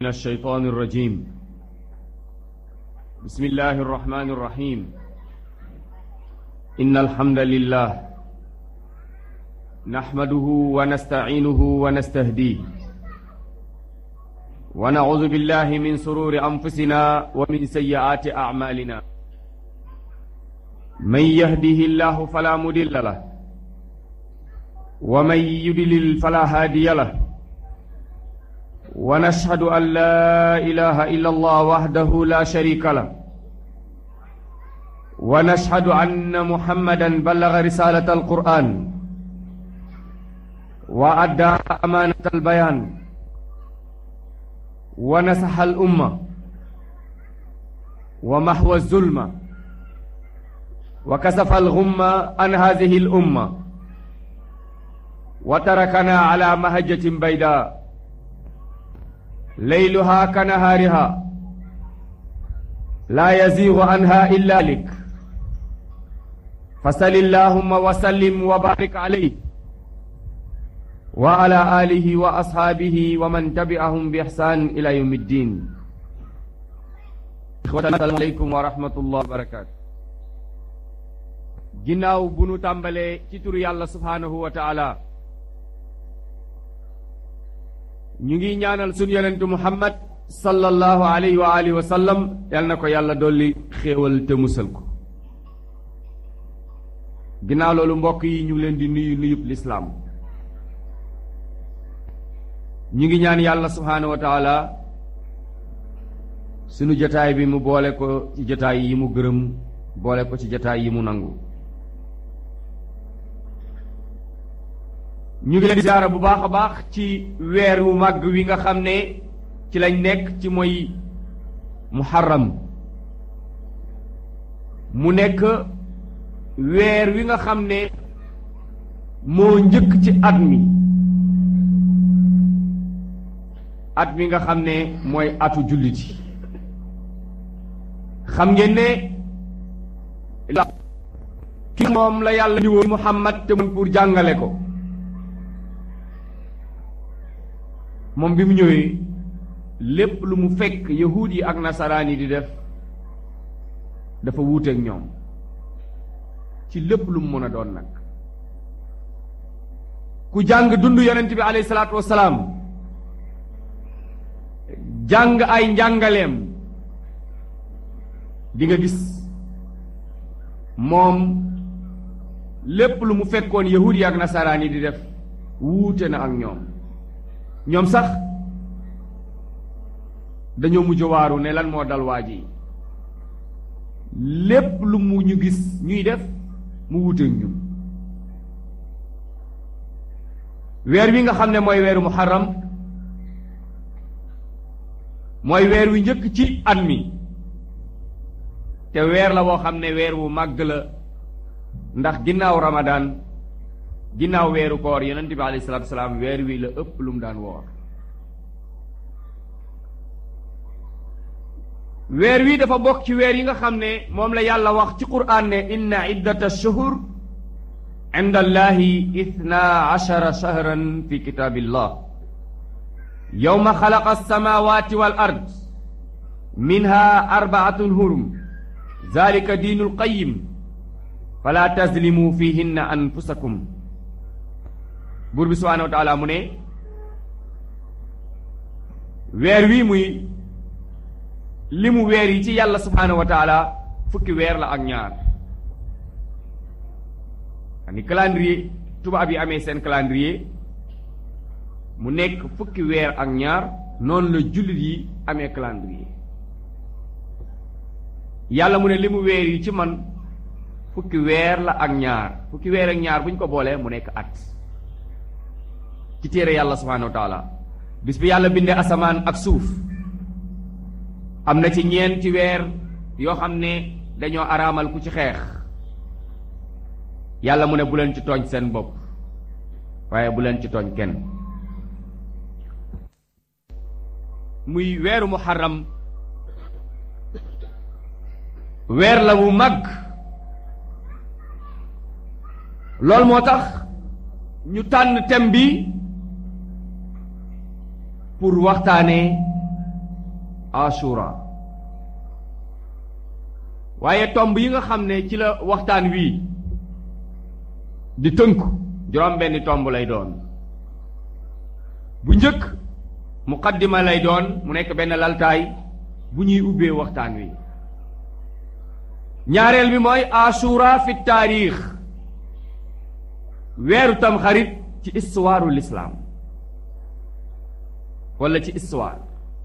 من الشيطان الرجيم بسم الله الرحمن الرحيم إن الحمد لله نحمده ونستعينه ونستهديه ونعوذ بالله من سرور أنفسنا ومن سيئات أعمالنا من يهده الله فلا مضل له ومن يضلل فلا هادي له ونشهد أن لا إله إلا الله وحده لا شريك له ونشهد أن محمدا بلغ رسالة القرآن وأدى أمانة البيان ونصح الأمة ومحو الظلمة وكسف الغمة عن هذه الأمة وتركنا على مهجة بيداء ليلها كنهارها لا يزيغ عنها إلا لك فصل اللهم وسلم وبارك عليه وعلى آله وأصحابه ومن تبعهم بإحسان إلى يوم الدين إخوة السلام عليكم ورحمة الله وبركاته ginnaaw bu nu tàmbalee ci turu yàlla subhaanahu wa taala ñu ngi ñaanal sunu yonentu muhammad sallallahu alayhi wa alihi wa sallam yal na ko yàlla dolli xéewal te musal ko ginnaaw loolu mbokk yi ñu ngi leen di nuyu nuyub lislaam ñu ngi ñaan yàlla subhaanahu wa taala sunu jataay bi mu boole ko ci jataay yi mu gërëm boole ko ci jataay yi mu nangu ñu ngi leen di ziyaara bu baax a baax ci weer wu màgg wi nga xam ne ci lañ nekk ci mooy muharram mu nekk weer wi nga xam ne moo njëkk ci at mi at mi nga xam ne mooy atu julliti xam ngeen ne ki moom la yàlla ni woon Muhammad te mun pour jàngale ko moom bi mu ñëwee lépp lu mu fekk yahuud yi ak nasaraan yi di def dafa wuuteeg ñoom ci lépp lu mu mën a doon nag ku jàng dund yonent bi alayhi salaatu wassalaam jàng ay njàngaleem di nga gis moom lépp lu mu fekkoon yahuud yi ak nasaraan yi di def wuute na ak ñoom ñoom sax dañoo mujj waaru ne lan moo dal waa ji lépp lu mu ñu gis ñuy def mu wuuteeg ñun weer wi nga xam ne mooy weeru muharram mooy weer wi njëkk ci at mi te weer la woo xam ne weer wu màgg la ndax ginnaaw ramadaan ginnaaw weeru koor yonent bi alayhi salaatu salaam weer wi la ëpp lu mu daan woor weer wi dafa bokk ci weer yi nga xam ne moom la yàlla wax ci quraan ne inna iddata shuhur inda allahi ithna ashara shahran fi kitaabillah yowma xalaqa alsamawati wal ard minha arbaatun hurum zalika diinul qayim fala tazlimu fihinna anfusakum buur bi subhaanahu wa taala mu ne weer wi muy li mu weer yi ci yàlla subhaanahu wa taala fukki weer la ak ñaar ni calendrier tubaab yi amee seen calendrier mu nekk fukki weer ak ñaar noonu la jullit yi amee calendrier yàlla mu ne li mu weer yi ci man fukki weer la ak ñaar fukki weer ak ñaar bu ñu ko boolee mu nekk at ci téere yàlla subhaanahu wa taala bis bi yàlla bindee asamaan ak suuf am na ci ñeenti weer yoo xam ne dañoo araamal ku ci xeex yàlla mu ne bu leen ci tooñ seen bopp waaye bu leen ci tooñ kenn muy weeru muharram weer la wu mag loolu moo tax ñu tànn thème bi pour waxtaanee ashura waaye tomb yi nga xam ne ci la waxtaan wii di tënku juróom benni tomb lay doon bu njëkk muqaddima lay doon mu nekk benn laltaay bu ñuy ubbee waxtaan wi ñaareel bi mooy ashura fi taarix weeru tam xarit ci histoire l'islam wala ci histoire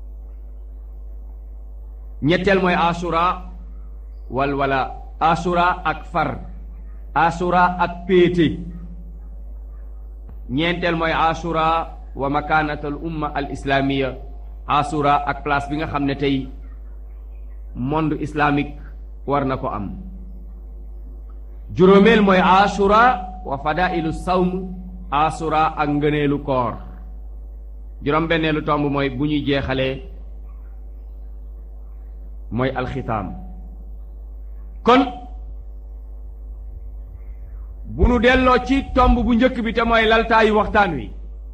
ñetteel mooy ashura wal wala ashura ak far ashura ak péete ñeenteel mooy ashura wa makaanatal umma al islamiya ashura ak place bi nga xam ne tey monde islamique war na ko am juróomeel mooy ashura wa fadailu sawm ashura ak ngëneelu koor juróom benneelu tomb mooy bu ñuy jeexalee mooy alxitaam kon bu nu delloo ci tomb bu njëkk bi te mooy laltaayu waxtaan wi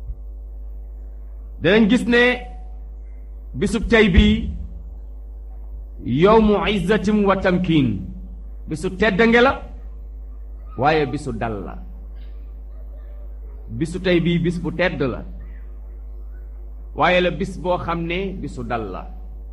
danañ gis ne bisub tey bii yowmu izzatim wa tamkiin bisu teddange la waaye bisu dal la bisu tey bii bis bu tedd la waaye la bis boo xam ne bisu dal la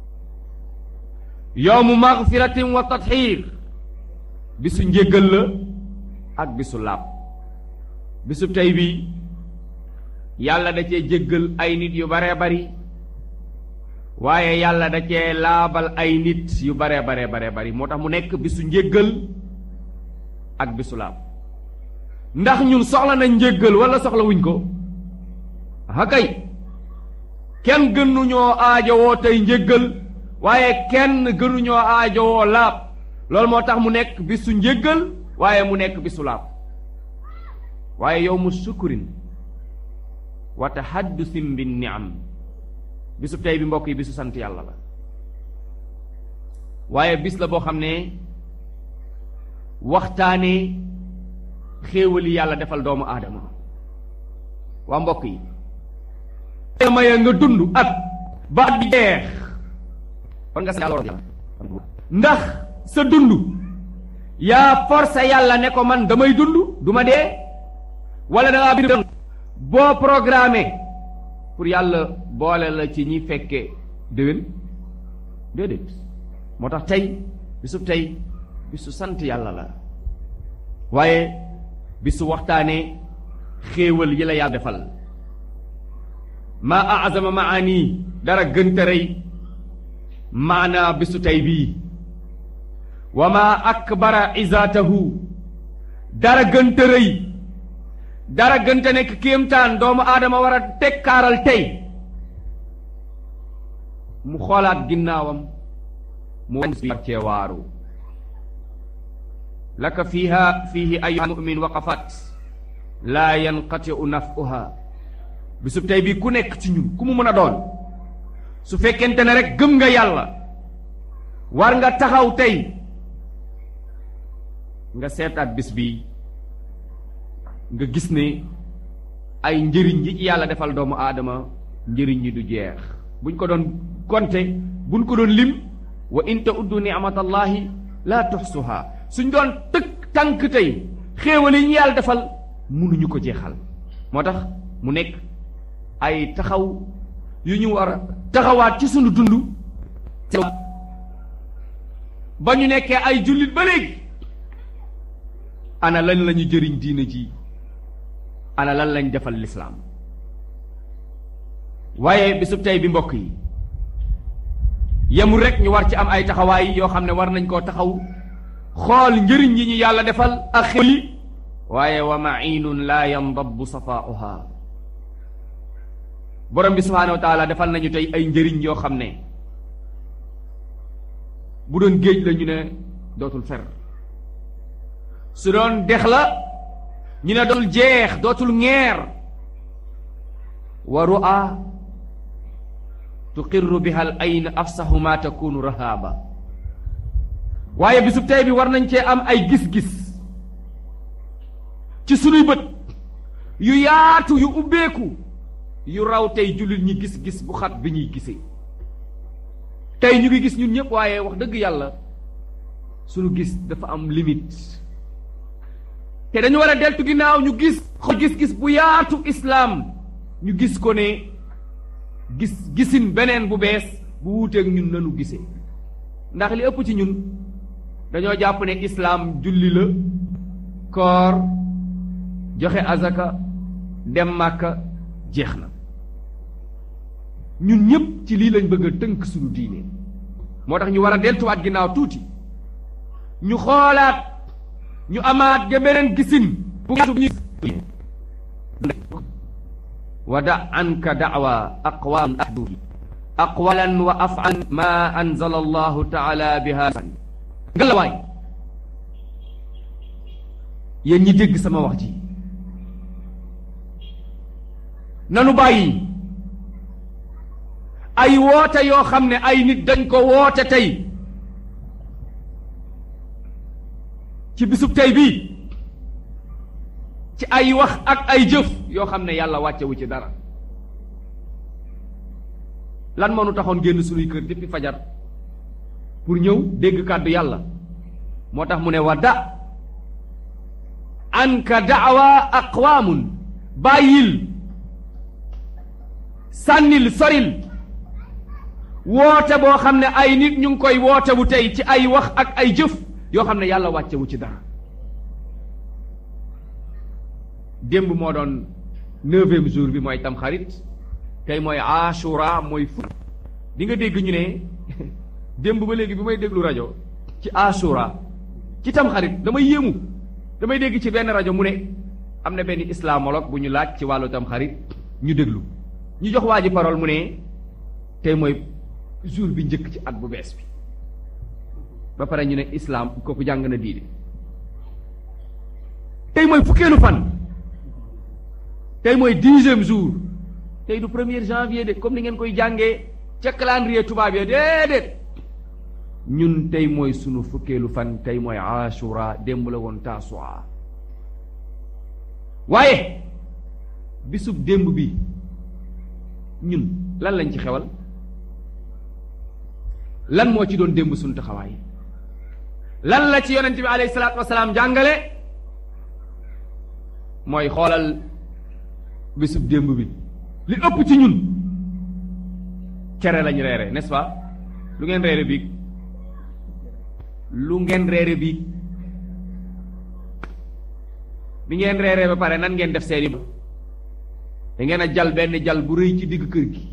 yowmu magfiratin wa tatxiir bisu njéggal la ak bisu laab bisu tey bii yàlla da cee jéggal ay nit yu baree bari waaye yàlla da cee laabal ay nit yu baree baree baree bari moo tax mu nekk bisu njéggal ak bisu laab ndax ñun soxla nañ njéggal wala soxla wuñ ko hakay kenn gënuñoo aajowoo tey njéggal waaye kenn gënuñoo aajowoo laab loolu moo tax mu nekk bisu njéggal waaye mu nekk bisu laab waaye yow mu sukkurin wa tahaddusin bin niam bisu tey bi mbokk yi bisu sant yàlla la waaye bis la boo xam ne waxtaane xéewali yàlla defal doomu aadama waa mbokk yi maye nga dund at ba at bi jeex kon nga sant yàlla ndax sa dund yaa forcé yàlla ne ko man damay dund du ma dee wala da ngaa bind boo programmé pour yàlla boole la ci ñi fekke déwén déedéet moo tax tey bisu tey bisu sant yàlla la waaye bisu waxtaanee xéewal yi la yàlla defal maa azama maani dara gënta rëy maanaa bisu tey bii wa maa akbara izaatahu dara gënta rëy dara gënta nekk kéemtaan doomu aadama war a tekkaaral tey mu xoolaat ginnaawam mu war cee waaru laka fiiha fiihi ayyuha mu'min waqafat laa yanqatiu nafuha bisub tey bii ku nekk ci ñun ku mu mën a doon su fekkente ne rek gëm nga yàlla war nga taxaw tey nga seetaat bis bi nga gis ne ay njëriñ yi ci yàlla defal doomu aadama njëriñ ñi du jeex buñ ko doon konte buñ ko doon lim wa in ta'uddu ni'matallahi la tuxsuha suñ doon tëkk tànk tey xéewal yi ñu yàlla defal mënuñu ko jeexal moo tax mu nekk ay taxaw yu ñu war a taxawaat ci sunu dund ba ñu nekkee ay jullit ba léegi ana lan lañu jëriñ diina ji ana lan lañ defal lislaam waaye bisub tey bi mbokk yi yemul rek ñu war ci am ay taxawaay yoo xam ne war nañ koo taxaw xool njëriñ yi ñu yàlla defal ak xéwli waaye wa ma'iinun laa yandabu safaa'uha borom bi subhaanahu wa taala defal nañu tey ay njëriñ yoo xam ne bu doon géej la ñu ne dootul fer su doon dex la ñu ne dootul jeex dootul ŋeer wa ru'a tuqirru biha al ayn afsahu ma takunu rahaaba waaye bisub tey bi war nañ cee am ay gis-gis ci sunuy bët yu yaatu yu ubbeeku yu raw tey jullit ñi gis-gis bu xat bi ñuy gisee tey ñu ngi gis ñun ñëpp waaye wax dëgg yàlla suñu gis dafa am limite te dañu war a deltu ginnaaw ñu gis gis-gis bu yaatu islaam ñu gis ko ne gis gisin beneen bu bees bu wuuteeg ñun nanu gisee ndax li ëpp ci ñun dañoo jàpp ne islaam julli la koor joxe azaka dem màkka jeex na ñun ñëpp ci lii lañ bëgg a tënk suñu diine moo tax ñu war a deltuwaat ginnaaw tuuti ñu xoolaat ñu amaat ga beneen gisin bu wa da anka da'wa aqwam ahdu aqwalan wa af'al ma anzala allahu taala biha ngalawaay yéen ñi dégg sama wax ji nanu bàyyi ay woote yoo xam ne ay nit dañ ko woote tey ci bisub tey bii ci ay wax ak ay jëf yoo xam ne yàlla wàccewu ci dara lan moo nu taxoon génn sunuy kër depuis fajar pour ñëw dégg kàddu yàlla moo tax mu ne wa da anka daawa aqwaamun bàyyil sànnil soril woote boo xam ne ay nit ñu ngi koy woote bu tey ci ay wax ak ay jëf yoo xam ne yàlla wàccewu ci dara démb moo doon neuvième jour bi mooy tamxarit tey mooy ashura mooy fukk di nga dégg ñu ne démb ba léegi bi may déglu rajo ci ashura ci tamxarit damay yéemu damay dégg ci benn rajo mu ne am na benn islamologue bu ñu laaj ci wàllu tamxarit ñu déglu ñu jox waa ji parole mu ne tey mooy jour bi njëkk ci at bu bees bi ba pare ñu ne islam kooku jàng na diine tey mooy fukkeelu fan tey mooy dixième jour tey du premier janvier de comme ni ngeen koy jàngee ca calendrier tubaab ya déedéet ñun tey mooy sunu fukkeelu fan tey mooy ashura démb la woon taasua waaye bisub démb bi ñun lan lañ ci xewal lan moo ci doon démb sunu taxawaay lan la ci yonent bi alayhi salaatu wasalaam jàngale mooy xoolal bisub démb bi li ëpp ci ñun cere lañ reere n'est-ce pas lu ngeen reere biig lu ngeen reere biig bi ngeen reere ba pare nan ngeen def seeni da ngeen a jal benn jal bu rëy ci digg kër gi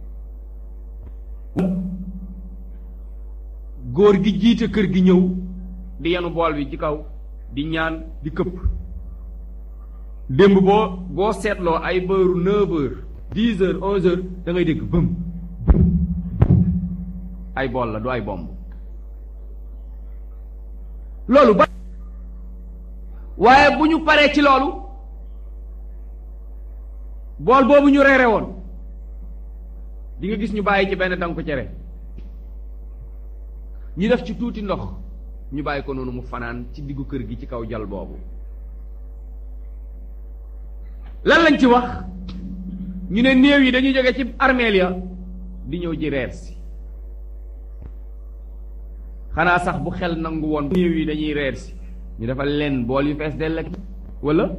góor gi jiite kër gi ñëw di yenu bool bi ci kaw di ñaan di këpp démb boo boo seetloo ay bëru neuf heures dix heures onze heures da ngay dégg bëm ay bool la du ay bomb loolu ba waaye bu ñu paree ci loolu bool boobu ñu reere woon di nga gis ñu bàyyi ci benn danku cere ñu def ci tuuti ndox ñu bàyyi ko noonu mu fanaan ci diggu kër gi ci kaw jal boobu lan lañ ci wax ñu ne néew yi dañuy jóge ci armeel ya di ñëw ji reer si xanaa sax bu xel nangu woon néew yi dañuy reer si ñu defal leen bool yu fees dell ak wala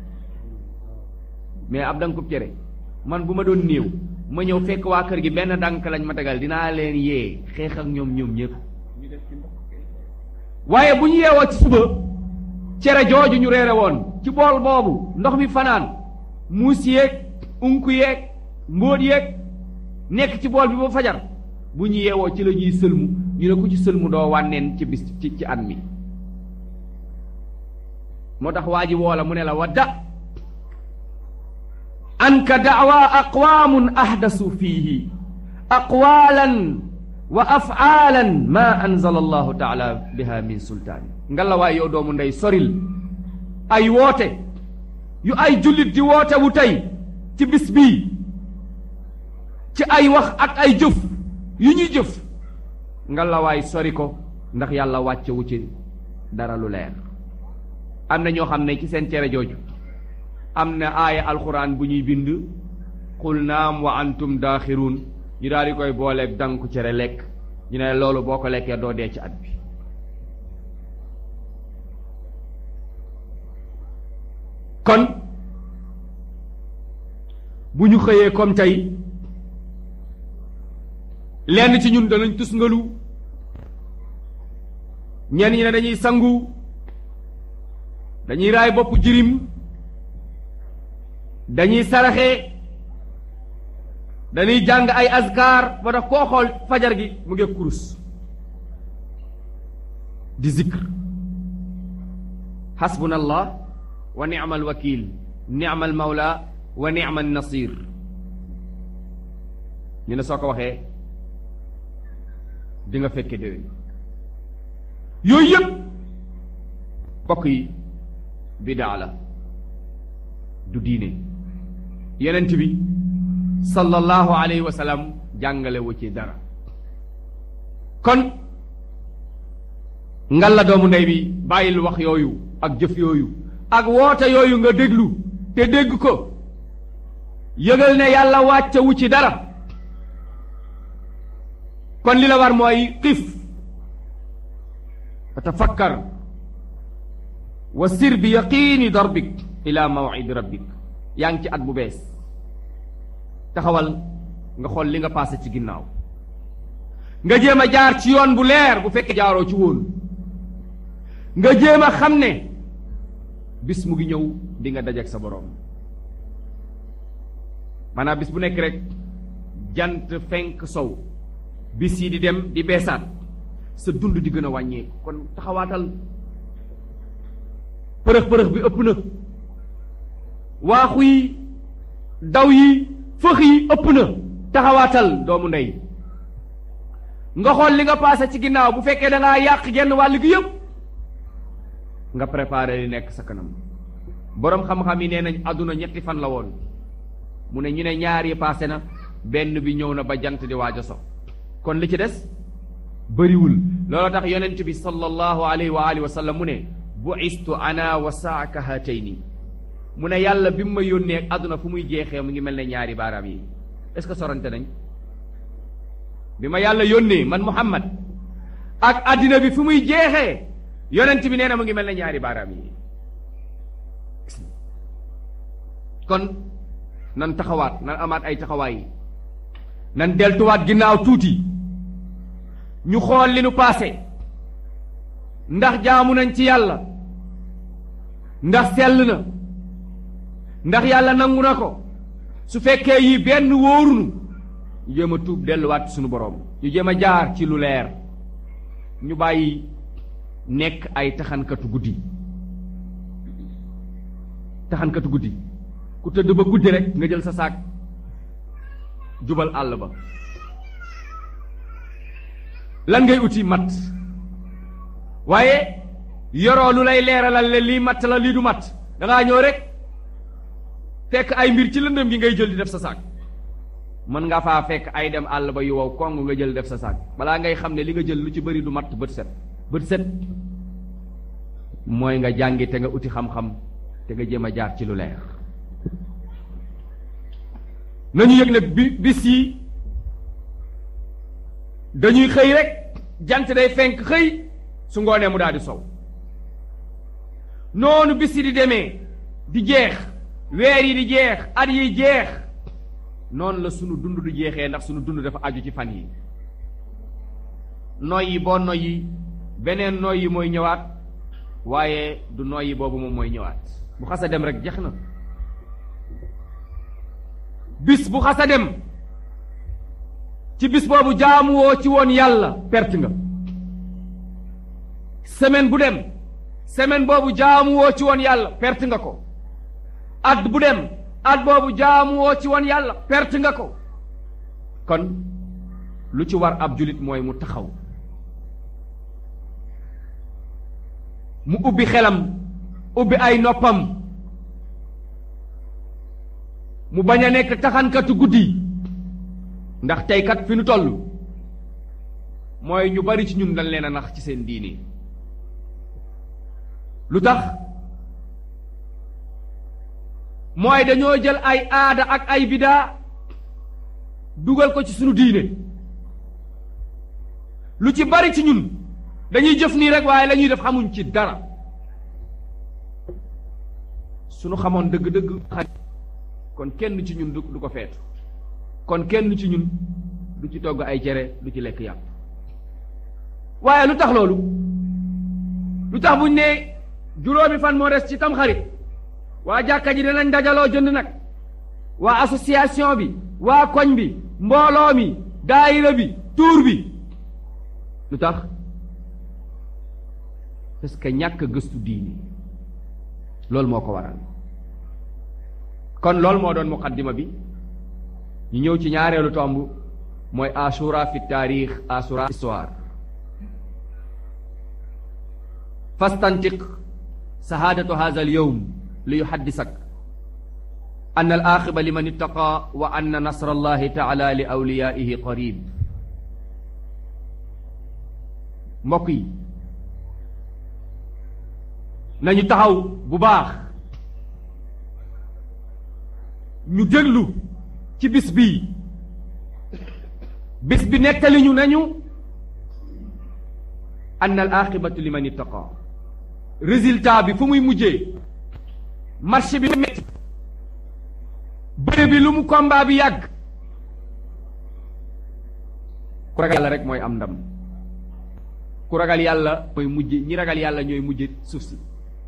mais ab dankub cere man bu ma doon néew ma ñëw fekk waa kër gi benn dànk lañ ma tegal dinaa leen yee xeex ak ñoom ñoom ñëpp waaye bu ñu yeewoo ci suba cere jooju ñu reere woon ci bool boobu ndox mi fanaan muus yeeg unku yeeg mbóot yeeg nekk ci bool bi ba fajar bu ñu yeewoo ci la ñuy sëlmu ñu ne ku ci sëlmu doo wànneen ci bis ci ci at mi moo tax waa ji woo la mu ne la wadda anka daawa aqwaamun ahdasu fiihi aqwaalan wa afaalan ma anzala allahu taala biha min sultaani ngalla waay yow doomu ndey soril ay woote yu ay jullit di woote wu tey ci bis bii ci ay wax ak ay jëf yu ñuy jëf ngalla waay sori ko ndax yàlla wàcce wu ci dara lu leer am na ñoo xam ne ci seen cere jooju am na aaya alxuraan bu ñuy bind qul naam wa antum daaxiruun ñu daal di koy booleeg danku cere lekk ñu ne loolu boo ko lekkee doo dee ci at bi kon bu ñu xëyee comme tey lenn ci ñun danañ tusngalu ñenn ñi ne dañuy sangu dañuy raay bopp jirim dañuy saraxe dañuy jàng ay azkar ba tax koo xool fajar gi mu ngi kurus di zikr xasbuna allah wa nicma alwakil nicma almawla wa nicma alnasir ñu ne soo ko waxee di nga fekke déwén yooyu yëpp bokk yi bidaa la du diine yenent bi sallallahu alayhi wa sallam jàngale wu ci dara kon ngal la doomu ndey bi bàyyil wax yooyu ak jëf yooyu ak woote yooyu nga déglu te dégg ko yëgal ne yàlla wàcce wu ci dara kon li la war mooy xif tafakkar wa sir bi yaqiini darbik ila mawcidi rabbik yaa ngi ci at bu bees taxawal nga xool li nga passé ci ginnaaw nga jéem a jaar ci yoon bu leer bu fekkee jaaroo ci woon nga jéem a xam ne bis mu ngi ñëw di nga dajeek sa boroom maanaam bis bu nekk rek jant fenk sow bis yi di dem di beesaat sa dund di gën a wàññeeku kon taxawaatal përëx përëx bi ëpp na waaxu yi daw yi fëx yi ëpp na taxawaatal doomu ndey nga xool li nga paase ci ginnaaw bu fekkee da ngaa yàq genn wàll gi yëpp nga préparé li nekk sa kanam boroom xam-xam yi nee nañ àdduna ñetti fan la woon mu ne ñu ne ñaar yi paase na benn bi ñëw na ba jant di waaj a so kon li ci des bëriwul loolu tax yonent bi sallallahu alayhi wa alihi wa sallam mu ne bu'istu ana wa saaka hatayni mu ne yàlla bi mu ma yónnee àdduna fu muy jeexee mu ngi mel ne ñaari baaraam yi est-ce que sorante nañ bi ma yàlla yónnee man Muhammad ak àddina bi fu muy jeexee yonent bi nee na mu ngi mel ne ñaari baaraam yi kon nan taxawaat nan amaat ay taxawaay nan deltuwaat ginnaaw tuuti ñu xool li nu paase ndax jaamu nañ ci yàlla ndax sell na ndax yàlla nangu na ko su fekkee yi benn wóorunu ñu jéem a tuub delluwaat sunu boroom ñu jéem a jaar ci lu leer ñu bàyyi nekk ay taxankatu guddi taxankatu guddi ku tëdd ba guddi rek nga jël sa saak jubal àll ba lan ngay uti mat waaye yoroo lu lay leeralal le lii matt la lii du matt dangaa ñëw rek fekk ay mbir ci lëndëm gi ngay jël di def sa saak mën nga faa fekk ay dem àll ba yu wow kong nga jël def sa saak balaa ngay xam ne li nga jël lu ci bëri du matt bët set bët set mooy nga jàngi te nga uti xam-xam te nga jéem a jaar ci lu leer nañu yëg ne bi bis yi dañuy xëy rek jant day fenk xëy su ngoonee mu daal di sow noonu bis yi di demee di jeex weer yi di jeex at yi jeex noonu la sunu dund di jeexee ndax sunu dund dafa aju ci fan yi noyyi boo noyyi beneen noyyi mooy ñëwaat waaye du noyyi boobu moom mooy ñëwaat bu xasa dem rek jeex na bis bu xasa dem ci bis boobu jaamuwoo ci woon yàlla perte nga semaine bu dem semaine boobu jaamuwoo ci woon yàlla perte nga ko at bu dem at boobu jaamuwoo ci woon yàlla perte nga ko kon lu ci war ab julit mooy mu taxaw mu ubbi xelam ubbi ay noppam mu bañ a nekk taxankatu guddi ndax tey kat fi nu toll mooy ñu bari ci ñun dañ leen a nax ci seen diini lu tax mooy dañoo jël ay aada ak ay bidaa dugal ko ci sunu diine lu ci bari ci ñun dañuy jëf nii rek waaye la ñuy def xamuñ ci dara suñu xamoon dëgg-dëgg kon kenn ci ñun du du ko feetu kon kenn ci ñun du ci togg ay cere du ci lekk yàpp waaye lu tax loolu lu tax buñ ne juróomi fan moo des ci tamxarit waa jàkka ji danañ dajaloo jënd nag waa association bi waa koñ bi mbooloo mi daayira bi tuur bi lu tax parce que ñàkk gëstu diini loolu moo ko waral kon loolu moo doon muqaddima bi ñu ñëw ci ñaareelu tomb mooy ashura fi taarix ashura histoire fastantiq sahaadatu hadha al yowm li yuhaddisak an al axiba liman ittaqa wa anna nasra allahi taala li awliyaihi qarib mbokk yi nañu taxaw bu baax ñu déglu ci bis bii bis bi nettali ñu nañu ann al aqibatu liman ittaqa résultat bi fu muy mujjee marché bi metti bëre bi lu mu combat bi yàgg ku ragal yàlla rek mooy am ndam ku ragal yàlla mooy mujj ñi ragal yàlla ñooy mujj suuf si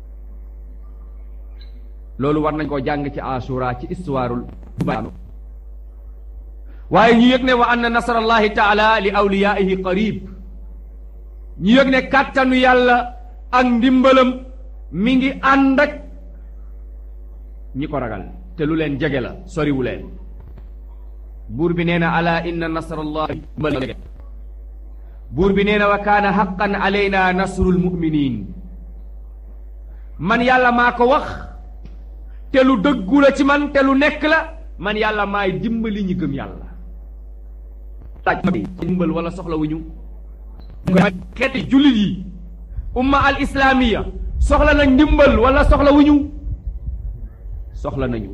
loolu war nañ koo jàng ci asura ci istuwaarul baanu waaye ñu yëg ne wa anna nasrallahi taala li awliyaihi qarib ñu yëg ne kàttanu yàlla ak ndimbalam mi ngi ànd ak ñi ko ragal te lu leen jege la soriwu leen buur bi nee na ala inna nasrallahi buur bi nee na wa kaana haqqan alayna nasrul muminin man yàlla maa ko wax te lu dëggu la ci man te lu nekk la man yàlla maay dimbali ñi gëm yàlla laaj dimbal wala soxla wu ñu xeeti jullit yi umma al islaamiya soxla na ndimbal wala soxla wu ñu soxla nañu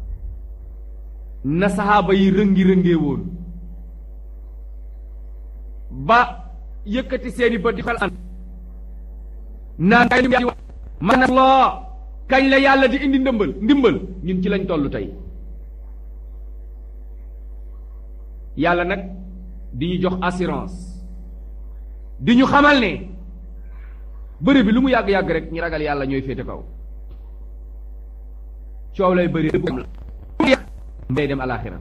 na saxaaba yi rëngi-rëngee woon ba yëkkati seeni bët di xel an naan man loo kañ la yàlla di indi ndimbal ndimbal ñun ci lañ toll tey yàlla nag di ñu jox assurance di ñu xamal ne bëri bi lu mu yàgg-yàgg rek ñi ragal yàlla ñooy féete kaw coow lay bëri day dem alaxira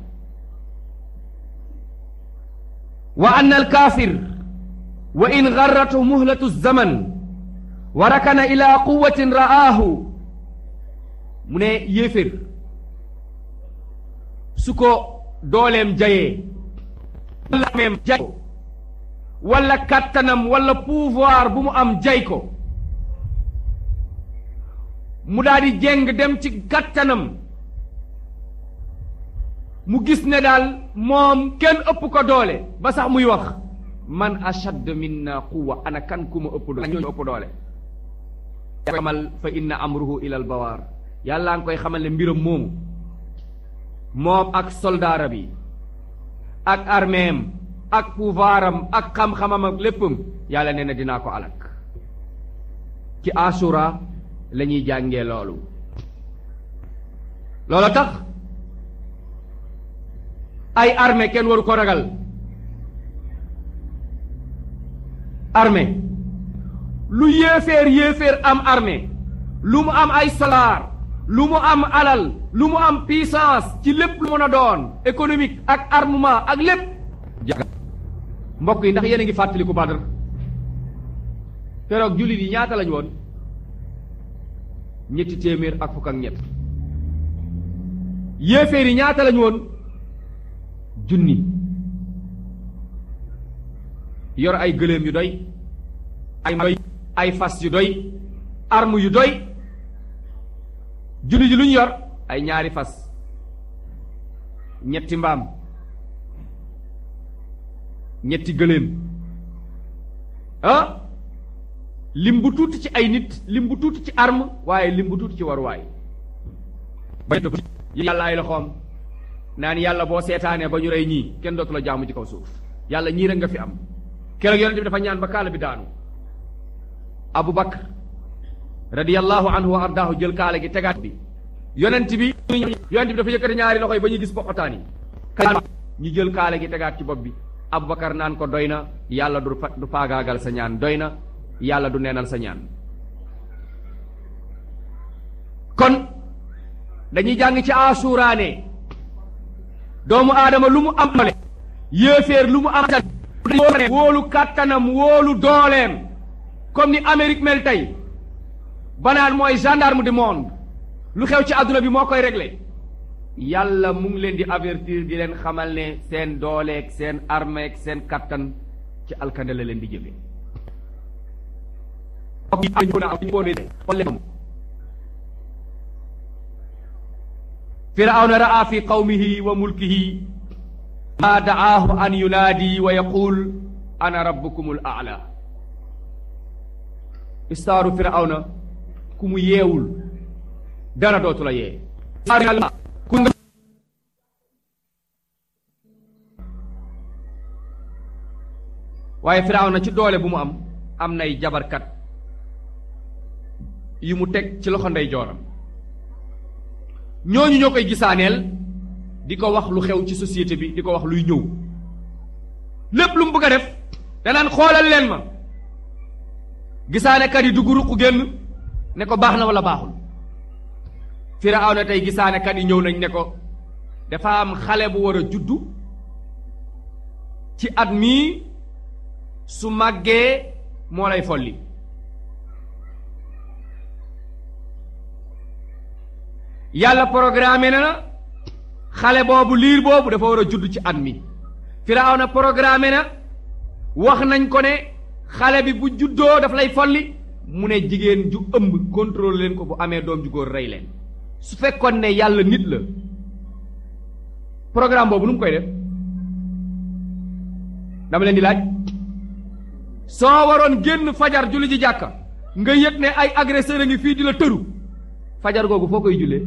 wa anna alkaafir wa in garratu muhlatu zaman wa rakana ila quwatin ra'aahu mu ne yéefér su ko dooleem jayee wala meem jay wala kàttanam wala pouvoir bu mu am jay ko mu daal di jéng dem ci kàttanam mu gis ne daal moom kenn ëpp ko doole ba sax muy wax man ashad minna quwa ana kan ku ma ëpp doole ñooñu ëpp doole xamal fa inna amruhu ila al bawaar yàllaa ngi koy xamal ne mbiram moomu moom ak soldaara bi ak armeem ak pouvoiram ak xam-xamam ak léppam yàlla nee na dinaa ko alak ci asura la ñuy jàngee loolu loolu tax ay armée kenn waru ko ragal armée lu yéeféer yéeféer am armée lu mu am ay soldaar lu mu am alal lu mu am puissance ci lépp lu mën a doon économique ak armement ak lépp jaga mbokk yi ndax yéen a ngi fàttaliku Badr keroog jullit yi ñaata lañ woon ñetti téeméer ak fukk ak ñett yéeféer yi ñaata lañ woon junni yor ay gëléem yu doy ay doy ay fas yu doy arme yu doy junni ji lu ñu yor ay ñaari fas ñetti mbaam ñetti gëléem ah lim bu tuuti ci ay nit lim bu tuuti ci arme waaye lim bu tuuti ci waruwaay ba yàlla ay loxoom naan yàlla boo seetaanee ba ñu rey ñii kenn dootu la jaamu ci kaw suuf yàlla ñii rek nga fi am keroog yonent bi dafa ñaan ba kaala bi daanu Abu Bakr radiyallahu anhu wa ardaahu jël kaala gi tegaat bi yonent bi yonent bi dafa yëkkati ñaari loxo yi ba ñuy gis poqotaan yi ñu jël kaala gi tegaat ci bopp bi Abu Bakar naan ko doy na yàlla du du faagaagal sa ñaan doy na yàlla du neenal sa ñaan kon dañuy jàng ci asuraane doomu aadama lu mu am le yéeféer lu mu am wóolu kàttanam wóolu dooleem comme ni Amérique mel tey banaan mooy gendarme du monde lu xew ci àdduna bi moo koy réglé yàlla mu ngi leen di avertir di leen xamal ne seen dooleeg seen armeeg seen kattan ci alkande la leen di jëme firawna raa fi qawmihi wa mulkihi ma da'aahu an yunaadi wa yaqul ana rabbukumul a'la istaaru firawna ku mu yeewul dara dootu la yee waaye firawna ci doole bu mu am am nay jabarkat yu mu teg ci loxo ndey jooram ñooñu ñoo koy gisaaneel di ko wax lu xew ci société bi di ko wax luy ñëw lépp lu mu bëgg a def danaan xoolal leen ma gisaanekat yi dugg ruq génn ne ko baax na wala baaxul Firawna tey gisaanekat yi ñëw nañ ne ko dafa am xale bu war a juddu ci at mii su màggee moo lay folli yàlla programme na na xale boobu liir boobu dafa war a judd ci at mi Firawna programme na wax nañ ko ne xale bi bu juddoo daf lay folli mu ne jigéen ju ëmb contrôle leen ko bu amee doom ju góor rey leen su fekkoon ne yàlla nit la programme boobu nu mu koy def dama leen di laaj soo waroon génn fajar julli ji jàkka nga yëg ne ay agresseur a ngi fii di la tëru fajar googu foo koy jullee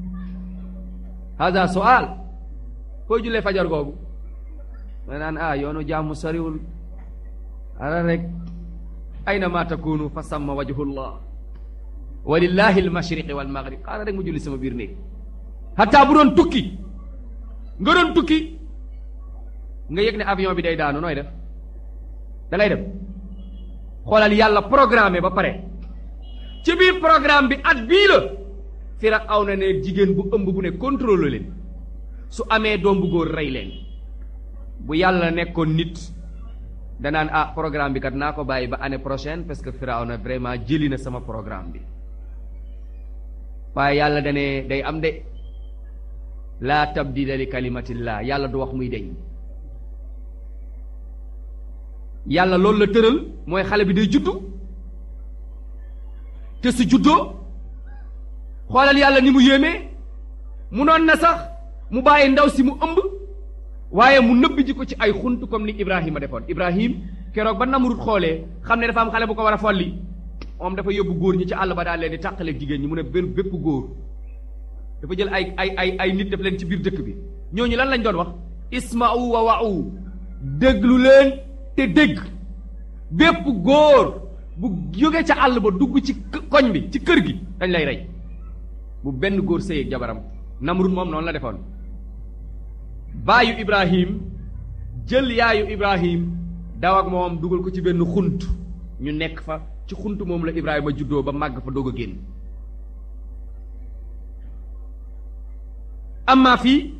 hada soal fooy jullee fajar googu ma naan ah yoonu jàmm soriwul ara rek ayna ma takunu fa samma wajhullah wa lillahi almashriqi walmaghrib xaaral rek mu julli sama biir néeg hatta bu doon tukki nga doon tukki nga yëg ne avion bi day daanu nooy def da ngay dem xoolal yàlla programme ba pare ci biir programme bi at bii la Firawna ne jigéen bu ëmb bu ne contrôle leen su amee doom bu góor rey leen bu yàlla nekkoon nit danaan ah programme bi kat naa ko bàyyi ba année prochaine parce que Firawna vraiment jëli na sama programme bi waaye yàlla dane day am de laa tabdila li kalimatillah yàlla du wax muy deñ yàlla loolu la tëral mooy xale bi day juddu te su juddoo xoolal yàlla ni mu yéemee mu noon na sax mu bàyyi ndaw si mu ëmb waaye mu nëbb ji ko ci ay xunt comme ni Ibrahima defoon Ibrahim keroog ba Namrud xoolee xam ne dafa am xale bu ko war a folli moom dafa yóbbu góor ñi ci àll ba daal leen di tàqaleeg jigéen ñi mu ne benn bépp góor dafa jël ay ay ay ay nit def leen ci biir dëkk bi ñooñu lan lañ doon wax isma'u wa wa'u déglu leen te dégg bépp góor bu jóge ca àll ba dugg ci koñ bi ci kër gi dañ lay rey bu benn góor sëy ak jabaram Namrud moom noonu la defoon baayu Ibrahim jël yaayu Ibrahim daw ak moom dugal ko ci benn xunt ñu nekk fa ci xunt moom la Ibrahima juddoo ba màgg fa doog a génn amma fii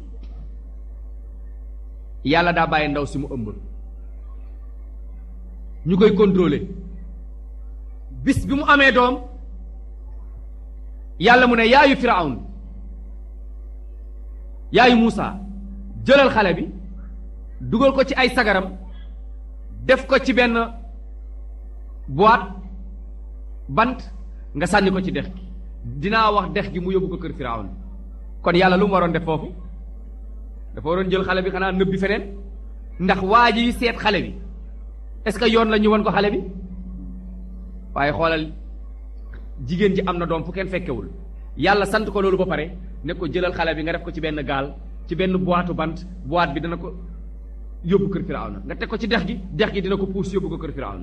yàlla daa bàyyi ndaw si mu ëmb ñu koy contrôler bis bi mu amee doom yàlla mu ne yaayu Firawn yaayu Muusa jëlal xale bi dugal ko ci ay sagaram def ko ci benn boîte bant nga sànni ko ci dex gi dinaa wax dex gi mu yóbbu ko kër Firawn kon yàlla lu mu waroon def foofu dafa waroon jël xale bi xanaa nëbbi feneen ndax waa ji seet xale bi est-ce que yoon la ñu won ko xale bi waaye xoolal jigéen ji am na doom fu kenn fekkewul yàlla sant ko loolu ba pare ne ko jëlal xale bi nga def ko ci benn gaal ci benn boîte bant boîte bi dana ko yóbbu kër firawna nga teg ko ci dex gi dex gi dina ko puus yóbbu ko kër firawna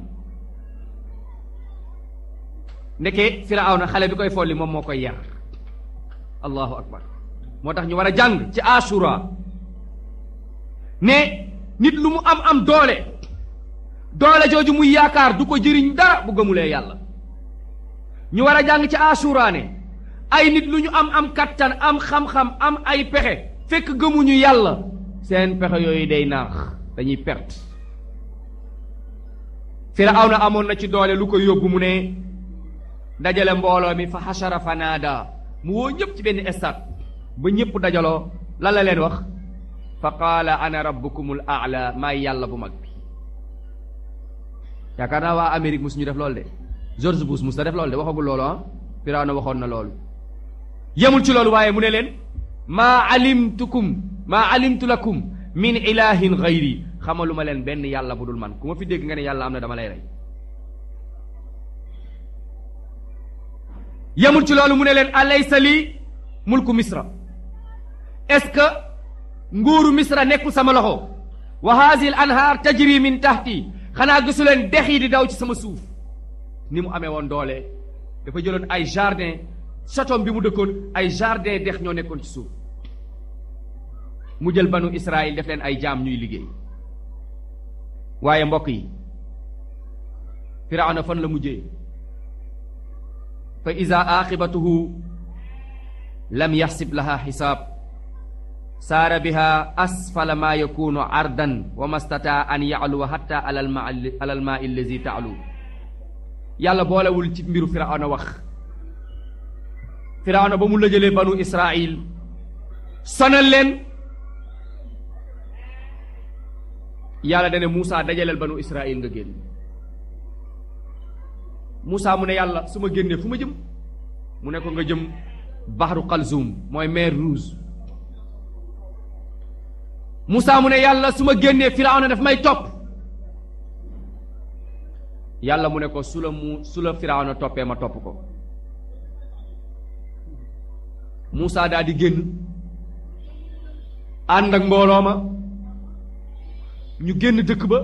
ndeke firawna xale bi koy folli moom moo koy yar allahu akbar moo tax ñu war a jàng ci asura ne nit lu mu am am doole doole jooju muy yaakaar du ko jëriñ dara bu gëmulee yàlla ñu war a jàng ci asura ne ay nit lu ñu am am kattan am xam-xam am ay pexe fekk gëmuñu yàlla seen pexe yooyu day naax dañuy perte firawna amoon na ci doole lu ko yóbbu mu ne dajale mbooloo mi fa xasara fa naada mu woo ñëpp ci benn stade ba ñëpp dajaloo lan la leen wax fa qaala ana rabbukumul aala maay yàlla bu mag bi yaakaar naa waa Amérique mus ñu def loolu de George Bush mus na def loolu de waxagul loolu ah Firawna waxoon na loolu yemul ci loolu waaye mu ne leen maa alimtukum maa alimtu lakum min ilahin gayri xamaluma leen benn yàlla bu dul man ku ma fi dégg nga ne yàlla am na dama lay rey yemul ci loolu mu ne leen alaysa li mulku misra est-ce que nguuru misra nekkul sama loxo wa haadihi al anhaar tajri min tahti xanaa gisu leen dex yi di daw ci sama suuf ni mu amee woon doole dafa jëloon ay jardin château bi mu dëkkoon ay jardin dex ñoo nekkoon ci suuf mu jël banu Israël def leen ay jaam ñuy liggéey waaye mbokk yi firawna fan la mujjee fa ida aqibatuhu lam yaxsib laha xisaab saara biha asfala ma yakunu ardan wa mastataa an yacluwa xatta alal ma alal maa allazi taalu yàlla boolewul ci mbiru firawna wax firawna ba mu lëjëlee banu israil sonal leen yàlla dane Muusa dajaleel banu israil nga génn Muusa mu ne yàlla su ma génnee fu ma jëm mu ne ko nga jëm baxru Qalzum mooy mer Rouge Muusa mu ne yàlla su ma génnee firawna daf may topp yàlla mu ne ko su la mu su la firawna toppee ma topp ko Muusa daal di génn ànd ak mbooloo ma ñu génn dëkk ba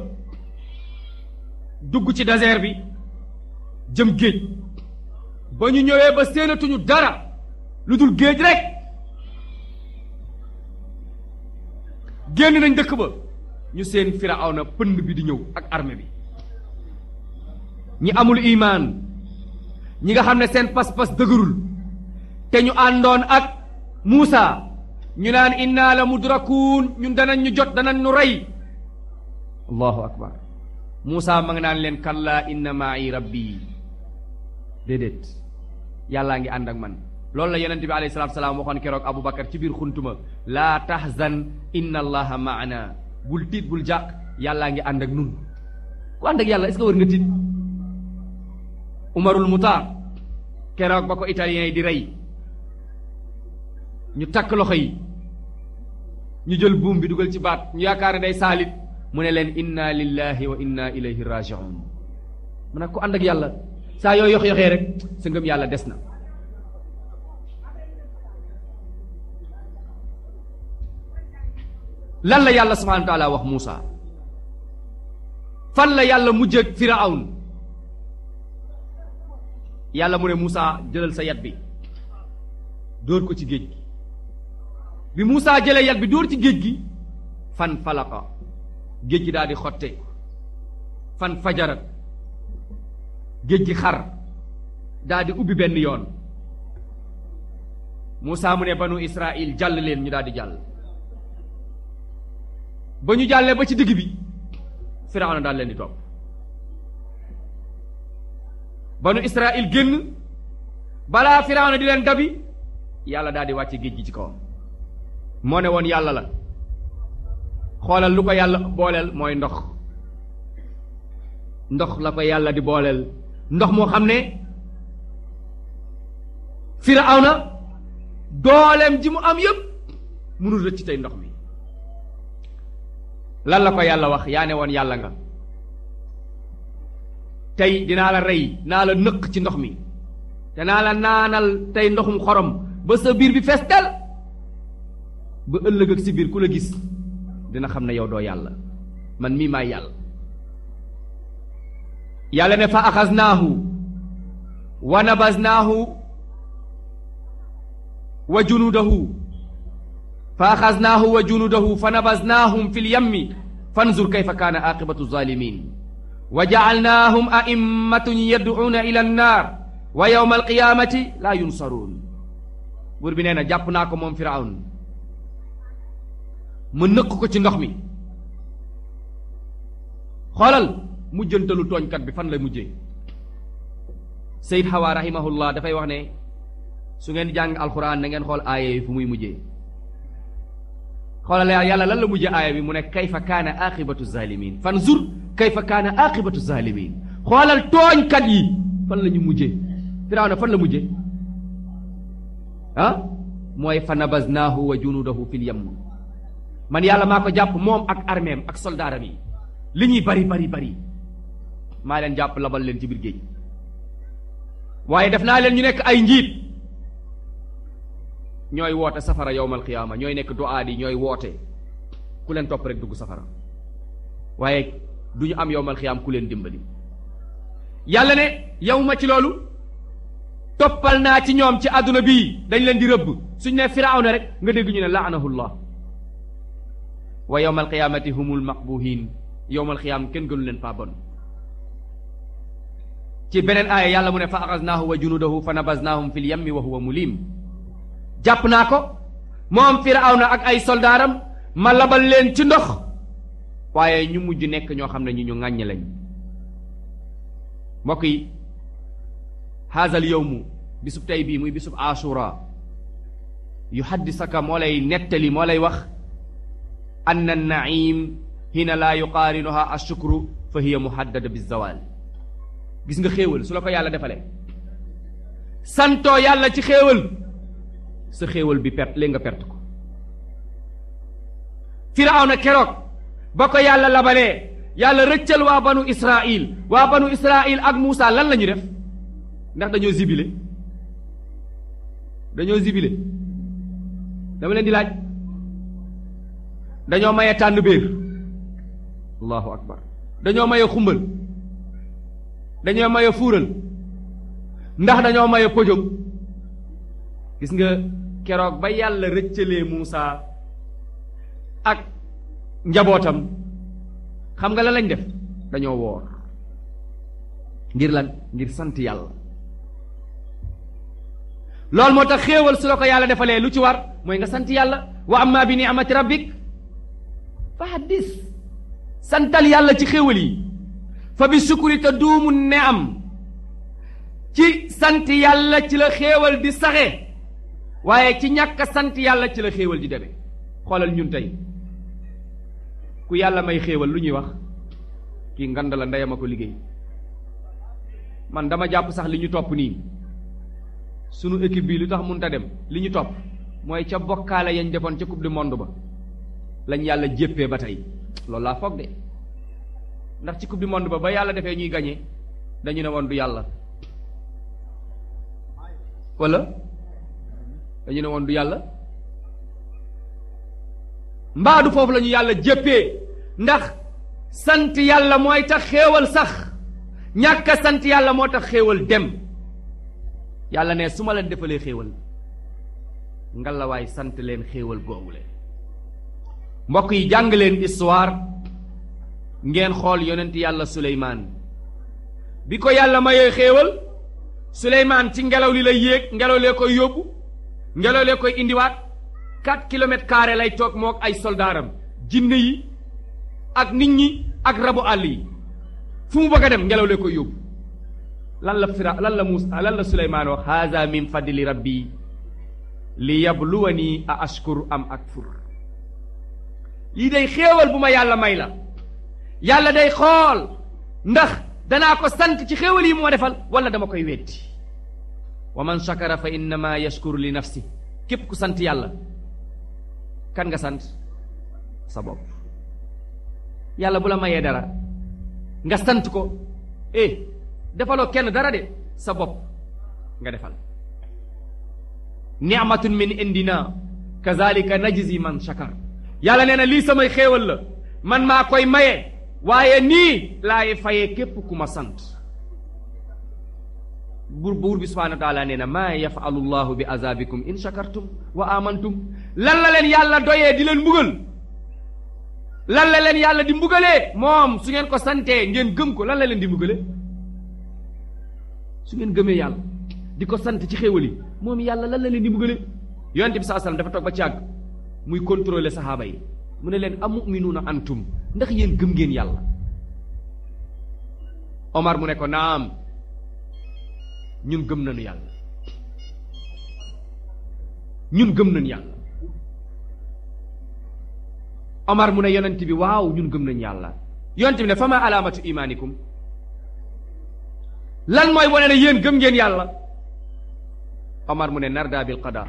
dugg ci désert bi jëm géej ba ñu ñëwee ba séenatuñu dara lu dul géej rek génn nañ dëkk ba ñu seen firawna pënd bi di ñëw ak armée bi ñi amul imaan ñi nga xam ne seen pas-pas dëgërul te ñu àndoon ak Muusa ñu naan inna la mudrakuun ñun danañ ñu jot danañ ñu rey allahu akbar Muusa ma nga naan leen kallaa inna ma'i rabbi déedéet yàllaa ngi ànd ak man loolu la yonente bi alayhi salaatu salaam waxoon keroog Abu Bakar ci biir xuntuma laa tahzan inna allaha maana bul tiit bul jàq yàllaa ngi ànd ak nun ku ànd ak yàlla est-ce que war nga tiit Umarul Mutar keroog ba ko italien yi di rey ñu takk loxo yi ñu jël buum bi dugal ci baat ñu yaakaar ne day saalit mu ne leen inna lillahi wa inna ilayhi rajiun mu ne ku ànd ak yàlla saa yoo yox yoxee rek sa ngëm yàlla des na lan la yàlla subhanahu wa taala wax Muusa fan la yàlla mujjëg Firawn yàlla mu ne Muusa jëlal sa yat bi dóor ko ci géej gi bi Muusa jëlee yat bi dóor ci géej gi fan falaqa géej gi daal di xotte fan fajarat géej gi xar daal di ubbi benn yoon Muusa mu ne banu Israil jàll leen ñu daal di jàll ba ñu jàllee ba ci digg bi Firawna daal leen di topp banu Israil génn balaa Firawna di leen dabi yàlla daal di wàcce géej gi ci kawam moo ne woon yàlla la xoolal lu ko yàlla booleel mooy ndox ndox la ko yàlla di booleel ndox moo xam ne Firawna dooleem ji mu am yëpp mënul rëcc tey ndox mi lan la ko yàlla wax yaa ne woon yàlla nga tey dinaa la rey naa la nëq ci ndox mi te naa la naanal tey ndoxum xorom ba sa biir bi fees tel ba ëllëg ak si biir ku la gis dina xam ne yow doo yàlla man mii maay yàlla yàlla ne fa axaznaahu wa nabaznaahu wa junudahu fa axaznaahu wa junudahu fa nabaznaahum fi lyammi fanzur kayfa kaana aqibatu zalimin wa jacalnaahum aimmatun yadcuuna ila annaar wa yowma alqiyaamati laa yunsaruun buur bi nee na jàpp naa ko moom firawn ma nëkk ko ci ndox mi xoolal mujjantalu tooñkat bi fan la mujjee Seyd Hawa rahimahullah dafay wax ne su ngeen jàng alxuraan na ngeen xool aaya yi fu muy mujjee xoolal yàlla lan la mujjee aaya bi mu ne kayfa kaana aqibatu zalimin fanzur kayfa kaana aqibatu zalimin xoolal tooñkat yi fan la ñu mujjee Firawna fan la mujjee ah mooy fa nabaznaahu wa junudahu fil yamm man yàlla maa ko jàpp moom ak armeem ak soldaaram yi li ñuy bari bari bari maa leen jàpp labal leen ci biir géej waaye def naa leen ñu nekk ay njiit ñooy woote safara yowmal qiyaama ñooy nekk duaat yi ñooy woote ku leen topp rek dugg safara waaye du ñu am yowmal qiyaam ku leen dimbali yàlla ne yow ma ci loolu toppal naa ci ñoom ci àdduna bii dañ leen di rëbb suñ ne firawna rek nga dégg ñu ne laanahullah wa yowmal qiyaamati humul maqbuhin yowmal qiyaam kenn gënu leen faa bon ci beneen aaya yàlla mu ne fa axaznaahu wa junudahu fa nabaznaahum fil yammi wa huwa mulim jàpp naa ko moom firawna ak ay soldaaram ma labal leen ci ndox waaye ñu mujj nekk ñoo xam ne ñu ñu ŋàññ lañ mbokk yi haazal yowmu bisub tey bii muy bisub ashura yu haddisaka moo lay nettali moo lay wax anna naim hina laa yuqaarinuha ashukru fa hiya muhaddada bizawal gis nga xéewal su la ko yàlla defalee santoo yàlla ci xéewal sa xéewal bi perte léegi nga perte ko firawna keroog ba ko yàlla labalee yàlla rëccal waa banu israil waa banu israil ak Muusa lan la ñu def ndax dañoo zibile dañoo zibile dama leen di laaj dañoo maye tànn béer allahu akbar dañoo maye xumbal dañoo maye fuural ndax dañoo maye pojom gis nga keroog ba yàlla rëccalee Muusa ak njabootam xam nga lan lañ def dañoo woor ngir lan ngir sant yàlla loolu moo tax xéewal su la ko yàlla defalee lu ci war mooy nga sant yàlla wa amma bi ni'mati rabbik fa haddis santal yàlla ci xéewal yi fa bi sukuri te duumu ne am ci sant yàlla ci la xéewal di saxe waaye ci ñàkk sant yàlla ci la xéewal di demee xoolal ñun tey ku yàlla may xéewal lu ñuy wax kii ngand la ndeyam a ko liggéey man dama jàpp sax li ñu topp nii sunu équipe bi lu tax mënut a dem li ñu topp mooy ca bokkaale yañ defoon ca coupe du monde ba lañ yàlla jéppee ba tey loolu laa foog de ndax ci coupe du monde ba ba yàlla defee ñuy gañe dañu ne woon du yàlla wala dañu ne woon du yàlla mbaa du foofu la ñu yàlla jéppee ndax sant yàlla mooy tax xéewal sax ñàkk a sant yàlla moo tax xéewal dem yàlla ne su ma leen defalee xéewal ngalawaay sant leen xéewal googule mbokk yi jàng leen histoire ngeen xool yonent yàlla suleymaan bi ko yàlla mayee xéewal suleymaan ci ngelaw li lay yéeg ngelaw lee koy yóbbu ngelaw lee koy indiwaat quatre kilomètres carré lay toog mook ay soldaaram jinne yi ak nit ñi ak rabu àll yi fu mu bëgg a dem ngelaw lee koy yóbbu lan la fira lan la Muusa lan la Suleymaan wax haza min fadli rabbi li yabluwani a ashkur am akfur lii day xéewal bu ma yàlla may la yàlla day xool ndax danaa ko sant ci xéewal yi moo defal wala dama koy weddi wa man shakara fa innama yashkuru li nafsi képp ku sant yàlla kan nga sant sa bopp yàlla bu la mayee dara nga sant ko eh defaloo kenn dara de sa bopp nga defal ni'matun min indina kazalika najzi man shakar yàlla nee na lii samay xéewal la man maa koy maye waaye nii laay fayee képp ku ma sant buur buur bi subhanahu wa taala nee na maa yafalu llahu bi azabikum in shakartum wa amantum lan la leen yàlla doyee di leen mbugal lan la leen yàlla di mbugalee moom su ngeen ko santee ngeen gëm ko lan la leen di mbugale su ngeen gëmee yàlla di ko sant ci xéewal yi moom yàlla lan la leen di mbugale yonente bi saa sallam dafa toog ba ci àgg muy contrôler saxaaba yi mu ne leen amuminuuna antum ndax yéen gëm ngeen yàlla Omar mu ne ko naam ñun gëm nañu yàlla ñun gëm nañu yàlla Omar mu ne yonent bi waaw ñun gëm nañu yàlla yonent bi ne fa ma alaamatu imaanikum lan mooy wane ne yéen gëm ngeen yàlla Omar mu ne narda bil qada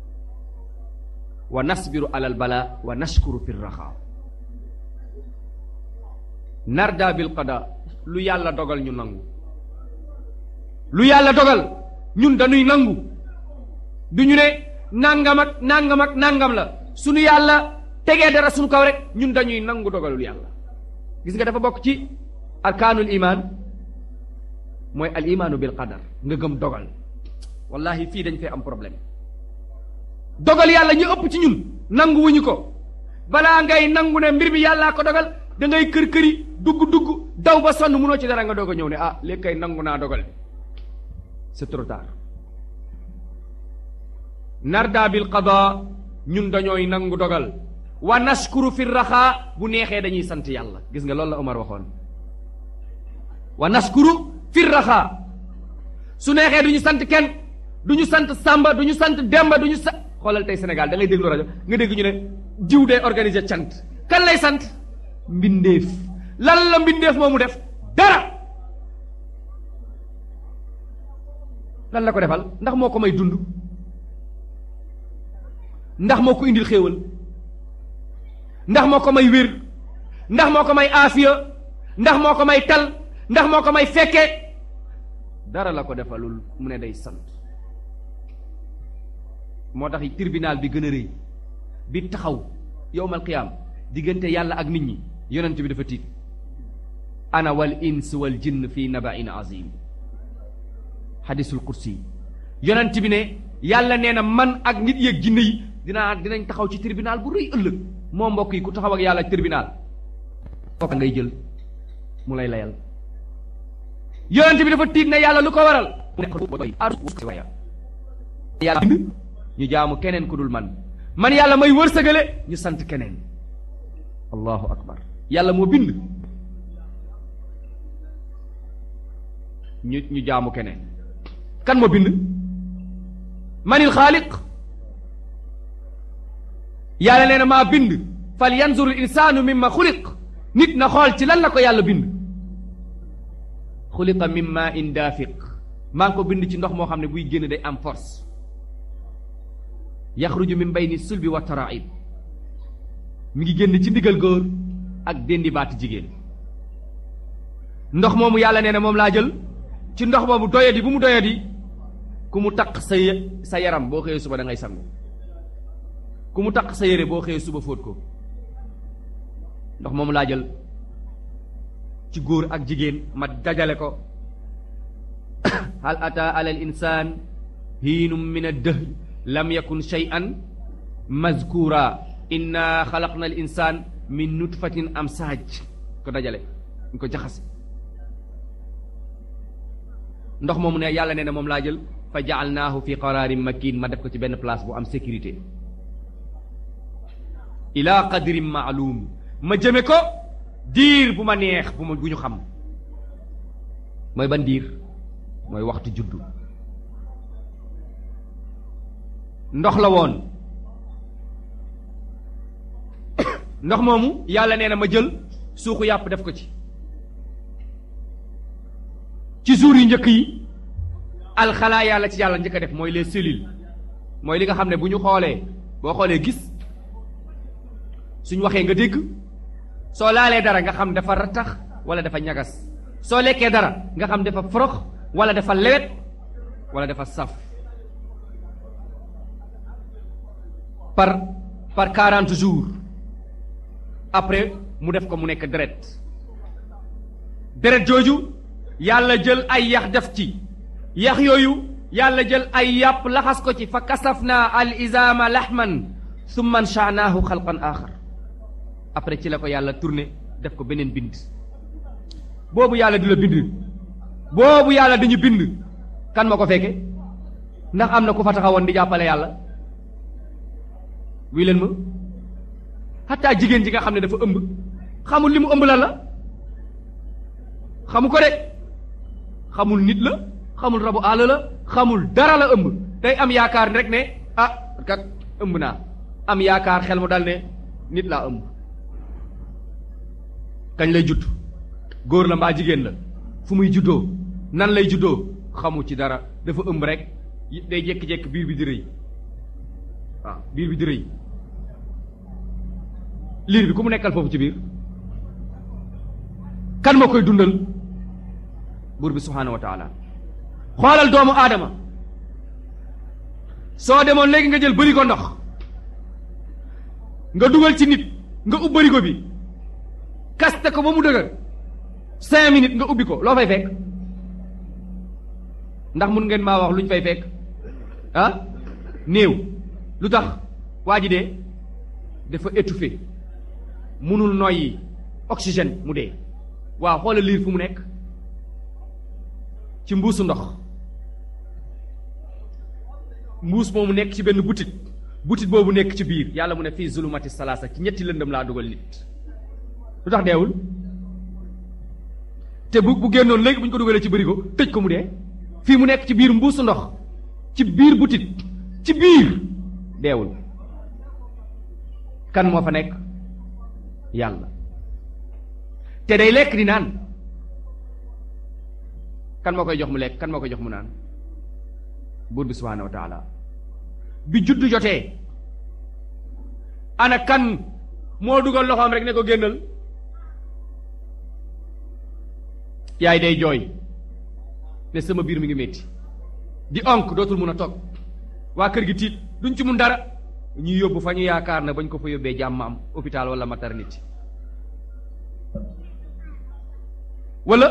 wa nasbiru alal bala wa nashkuru fi raxa narda bil qada lu yàlla dogal ñu nangu lu yàlla dogal ñun dañuy nangu du ñu ne nangam ak nangam ak nangam la suñu yàlla tegee dara suñu kaw rek ñun dañuy nangu dogalul yàlla gis nga dafa bokk ci arkaanul imaan mooy al imaanu bil qadar nga gëm dogal wallahi fii dañ fee am problème dogal yàlla ñu ëpp ci ñun nangu wuñu ko balaa ngay nangu ne mbir mi yàllaa ko dogal da ngay kër këri dugg dugg daw ba sonn munoo ci dara nga doog a ñëw ne ah léegi kay nangu naa dogal bi c'est trop tard narda bil qada ñun dañooy nangu dogal wa nashkuru fi raxaa bu neexee dañuy sant yàlla gis nga loolu la Omar waxoon wa nashkuru fi raxaa su neexee du ñu sant kenn du ñu sant Samba du ñu sant Demba du ñu sa xoolal tey Sénégal da ngay déglu rajo nga dégg ñu ne jiw day organiser cant kan lay sant mbindeef lan la mbindeef moomu def dara lan la ko defal ndax moo ko may dund ndax moo ko indil xéewal ndax moo ko may wér ndax moo ko may aafiya ndax moo ko may tal ndax moo ko may fekke dara la ko defalul mu ne day sant moo tax tribunal bi gën a rëy bi taxaw yowmal qiyaam diggante yàlla ak nit ñi yonent bi dafa tiit ana wal ins wal jinn fi nabain azim xadisul kursi yonent bi ne yàlla nee na man ak nit yeeg jinne yi dinaa dinañ taxaw ci tribunal bu rëy ëllëg moo mbokk yi ku taxaw ak yàlla tribunal kooka ngay jël mu lay layal yonent bi dafa tiit ne yàlla lu ko waral yàlla bind ñu jaamu keneen ku dul man man yàlla may wërsëgale ñu sant keneen allahu akbar yàlla moo bind ñu ñu jaamu keneen kan moo bind manil xaaliq yàlla nee na maa bind fal yanzuru l insaanu mimma xuliq nit na xool ci lan la ko yàlla bind xuliqa min ma in daafiq maa ngi ko bind ci ndox moo xam ne buy génn day am force yaxruju min bayni sulbi wa taraib mi ngi génn ci ndigal góor ak déndi baati jigéen ndox moomu yàlla nee na moom laa jël ci ndox moomu doyadi bu mu doyadi ku mu taq sa sa yaram boo xëyee suba da ngay sangu ku mu taq sa yére boo xëyee suba fóot ko ndox moomu laa jël ci góor ak jigéen ma dajale ko hal ata ala al insaan hiinum min ad-dahr lam yakun shay'an mazkura inna xalaqna al insaan min nutfatin amsaaj ko dajale ñu ko jaxase ndox moomu ne yàlla nee na moom laa jël fa jaalnaahu fi qaraarin makin ma def ko ci benn place bu am sécurité ila qadrin maalum ma jëme ko diir bu ma neex bu ma bu ñu xam mooy ban diir mooy waxtu juddu ndox la woon ndox moomu yàlla nee na ma jël suuxu yàpp def ko ci ci jour yu njëkk yi alxalaa yàlla ci yàlla njëkk a def mooy les cellules mooy li nga xam ne bu ñu xoolee boo xoolee gis suñ waxee nga dégg soo laalee dara nga xam dafa rattax wala dafa ñagas soo lekkee dara nga xam dafa forox wala dafa lewet wala dafa saf par par quarante jours après mu def ko mu nekk deret deret jooju yàlla jël ay yax def ci yax yooyu yàlla jël ay yàpp laxas ko ci fa kasafna al izama lahman summa anshanaahu xalqan axar après ci la ko yàlla tourné def ko beneen bind boobu yàlla di la bind boobu yàlla dañu bind kan ma ko fekke ndax am na ku fa taxawoon di jàppale yàlla wii leen ma xataa jigéen ji nga xam ne dafa ëmb xamul li mu ëmb lan la xamu ko de xamul nit la xamul rabu àll la xamul dara la ëmb day am yaakaar rek ne ah kat ëmb naa am yaakaar xel mu dal ne nit laa ëmb kañ lay judd góor la mbaa jigéen la fu muy juddoo nan lay juddoo xamu ci dara dafa ëmb rek day jékki-jékki biir bi di rëy waaw biir bi di rëy liir bi ku mu nekkal foofu ci biir kan moo koy dundal buur bi subhaanahu wa taala xoolal doomu aadama soo demoon léegi nga jël bërigo ndox nga dugal ci nit nga ub bërigo bi kaste ko ba mu dëgër cinq minutes nga ubbi ko loo fay fekk ndax mun ngeen maa wax lu ñu fay fekk ah néew lu tax waa ji dee dafa étouffé munul noyyi oxygène mu dee waaw xoolal liir fu mu nekk ci mbuusu ndox mbuus moomu nekk ci benn butit butit boobu nekk ci biir yàlla mu ne fii zulumati salaasa ci ñetti lëndëm laa dugal nit lu tax deewul te bu bu génnoon léegi bu ñu ko dugalee ci bërigo tëj ko mu dee fii mu nekk ci biir mbuusu ndox ci biir butit ci biir deewul kan moo fa nekk yàlla te day lekk di naan kan moo koy jox mu lekk kan moo koy jox mu naan buur bi subhaanahu wa taala bi juddu jotee ana kan moo dugal loxoom rek ne ko génnal yaay day jooy ne sama biir mi ngi métti di onk dootul mun a toog waa kër gi tiit duñ ci mun dara ñuy yóbbu fa ñu yaakaar na bañ ko fa yóbbee jàmm am hôpital wala maternité wala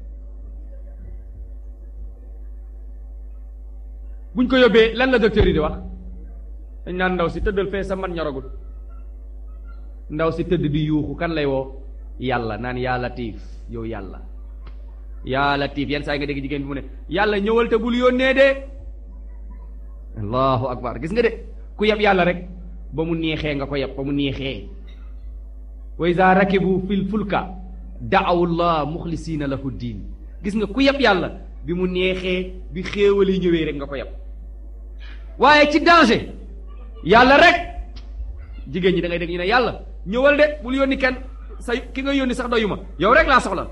buñ ko yóbbee lan la docteur yi di wax dañ naan ndaw si tëddal fee sa man ñoragul ndaw si tëdd di yuuxu kan lay woo yàlla naan yaa latiif yow yàlla yaa latiif yenn saa yi nga dégg jigéen bi mu ne yàlla ñëwal te bul yónnee de allahu akbar gis nga de ku yeb yàlla rek ba mu neexee nga ko yeb ba mu neexee wa iza rakibu fil fulka da'awu llah muxlisiina lahu diin gis nga ku yeb yàlla bi mu neexee bi xéewal yi ñëwee rek nga ko yeb waaye ci danger yàlla rek jigéen ñi da ngay dégg ñu ne yàlla ñëwal de bul yónni kenn sa ki nga yónni sax doyuma yow rek laa soxla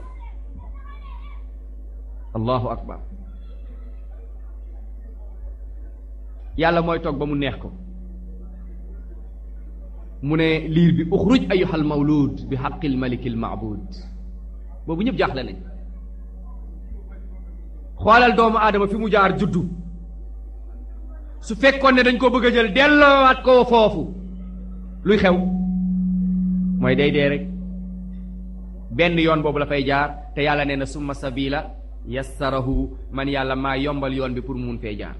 allahu akbar yàlla mooy toog ba mu neex ko mu ne liir bi uxruj ayuhal mawlud bi xaqil malikil maabud boobu ñëpp jaaxle nañ xoolal doomu aadama fi mu jaar juddu su fekkoon ne dañ ko bëgg a jël delloowaat ko foofu luy xew mooy day dee rek benn yoon boobu la fay jaar te yàlla nee na summa sabila yassarahu man yàlla maa yombal yoon bi pour mu mun fee jaar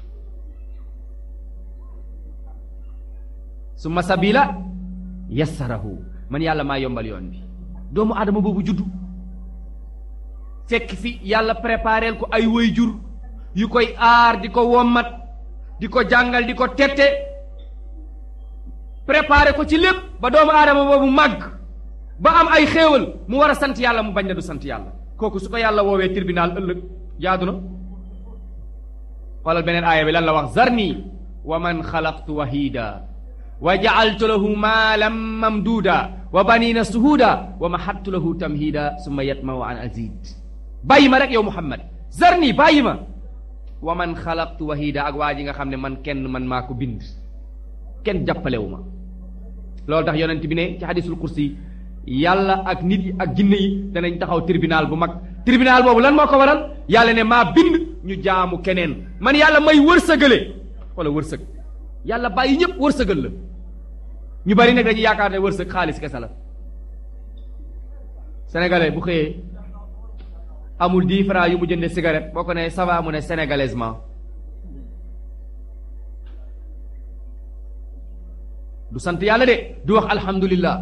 summa sabila yassarahu man yàlla maa yombal yoon bi doomu aadama boobu juddu fekk fi yàlla prépareel ko ay waajur yu koy aar di ko wommat di ko jàngal di ko tette préparé ko ci lépp ba doomu aadama boobu màgg ba am ay xéewal mu war a sant yàlla mu bañ na du sant yàlla kooku su ko yàlla woowee tribunal ëllëg jaadu na xoolal beneen aaya bi lan la wax zarni wa man xalaqtu wahida wa jacaltu lahu maalan mamduuda wa banina suhuuda wa mahattu lahu tamhiida summa yatmahu an azid bàyyi ma rek yow muhammad zarni bàyyi ma wa man xalaqtu wahida ak waa ji nga xam ne man kenn man maa ko bind kenn jàppalewu ma loolu tax yonent bi ne ci xadisul kursi yàlla ak nit yi ak jinne yi danañ taxaw tribunal bu mag tribunal boobu lan moo ko waral yàlla ne maa bind ñu jaamu keneen man yàlla may wërsëgale wala wërsëg yàlla bàyyi ñëpp wërsëgal la ñu bari nag dañuy yaakaar ne wërsëg xaalis kese la sénégalais bu xëyee amul dix francs yu mu jënde cigarette boo ko ne ça va mu ne sénégalaisement du sant yàlla de du wax alhamdulillah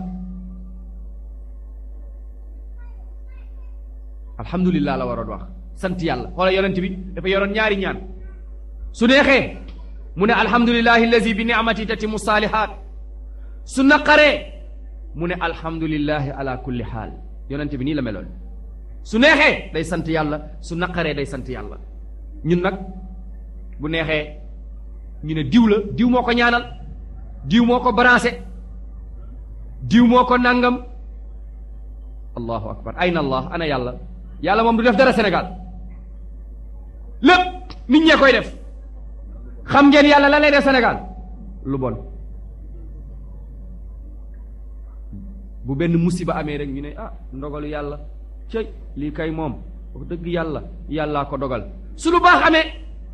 alhamdulillah la waroon wax sant yàlla xoola yonent bi dafa yoroon ñaari ñaan su neexee mu ne alhamdulillahi allazi bi ni'mati tatimu saalihaat su naqaree mu ne alhamdulillahi ala kulli xaal yonent bi nii la meloon su neexee day sant yàlla su naqaree day sant yàlla ñun nag bu neexee ñu ne diw la diw moo ko ñaanal diw moo ko branché diw moo ko nangam allahu akbar ayna allah ana yàlla yàlla moom du def dara Sénégal lépp nit ñee koy def xam ngeen yàlla lan lay def Sénégal lu bon bu benn musiba amee rek ñu ne ah ndogalu yàlla cëy lii kay moom wax dëgg yàlla yàllaa ko dogal su lu baax amee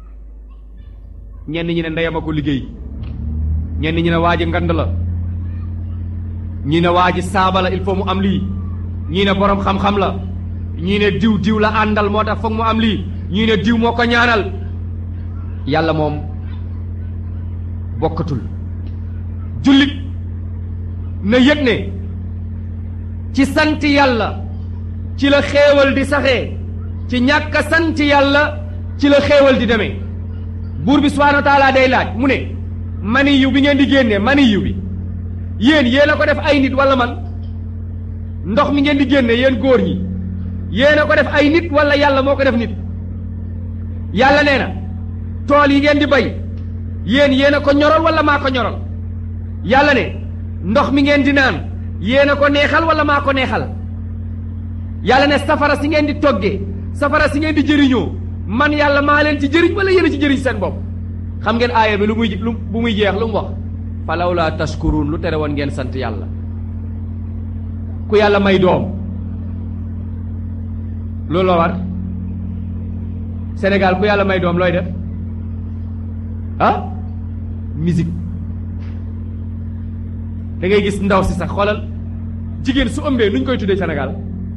ñenn ñi ne ndeyam a ko liggéey ñenn ñi ne waa ji ngand la ñi ne waa ji saaba la il faut mu am lii ñii ne boroom xam-xam la ñii ne diw diw la àndal moo tax foog mu am lii ñii ne diw moo ko ñaanal yàlla moom bokkatul jullit na yëg ne ci sant yàlla ci la xéewal di saxee ci ñàkk a sant yàlla ci la xéewal di demee buur bi subhaanahu wa taala day laaj mu ne mani yu bi ngeen di génne mani yu bi yéen yéen a ko def ay nit wala man ndox mi ngeen di génne yéen góor ñi yéen a ko def ay nit wala yàlla moo ko def nit yàlla nee na tool yi ngeen di bay yéen yéen a ko ñoral wala maa ko ñoral yàlla ne ndox mi ngeen di naan yéen a ko neexal wala maa ko neexal yàlla ne safara si ngeen di toggee safara si ngeen di jëriñoo man yàlla maa leen ci jëriñ wala yéen a ci jëriñ seen bopp xam ngeen aaya bi lu muy lu bu muy jeex lu mu wax falaw laa tashkuruun lu tere woon ngeen sant yàlla ku yàlla may doom loolu la war Sénégal ku yàlla may doom looy def ah musique da ngay gis ndaw si sax xoolal jigéen su ëmbee nuñ koy tuddee Sénégal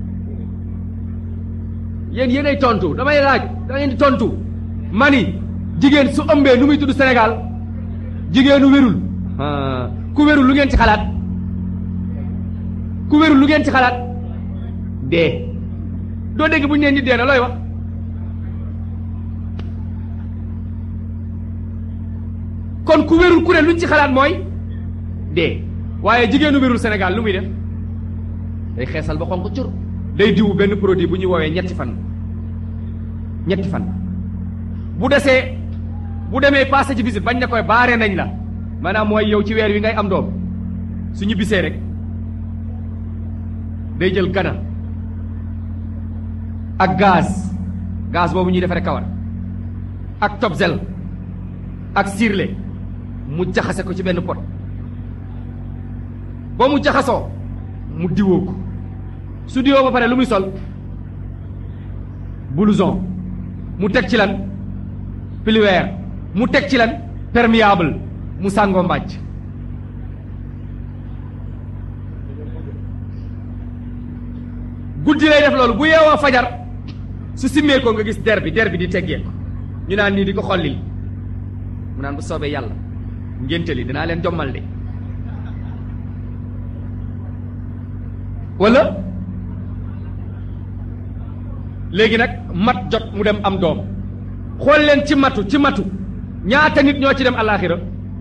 yéen yéenay tontu damay laaj da ngeen di tontu mani jigéen su ëmbee nu muy tudd Sénégal jigéenu wérul ku wérul lu ngeen ci xalaat ku wérul lu ngeen ci xalaat dee doo dégg bu ñu leen di dee na looy wax kon ku wérul ku ne luñ ci xalaat mooy dee waaye jigéenu wérul Sénégal lu muy def day xeesal ba xonq cur day diwu benn produit bu ñuy woowee ñetti fan ñetti fan bu desee bu demee passé ci visite bañ ne koy baare nañ la maanaam mooy yow ci weer wi ngay am doom suñu bisee rek day jël gana ak gaz gaz boobu ñuy defaree kawar ak tobsel ak sirle mu jaxase ko ci benn pot ba mu jaxasoo mu diwoo ko su diwoo ba pare lu muy sol blouson mu teg ci lan pliweer mu teg ci lan perméable mu sàngoo mbàjj guddi lay def loolu bu yeewoo fajar su simmee ko nga gis der bi der bi di teggee ko ñu naan nii di ko xollil mu naan bu soobee yàlla ngénte li dinaa leen jommal de wala léegi nag mat jot mu dem am doom xool leen ci matu ci matu ñaata nit ñoo ci dem alaaxira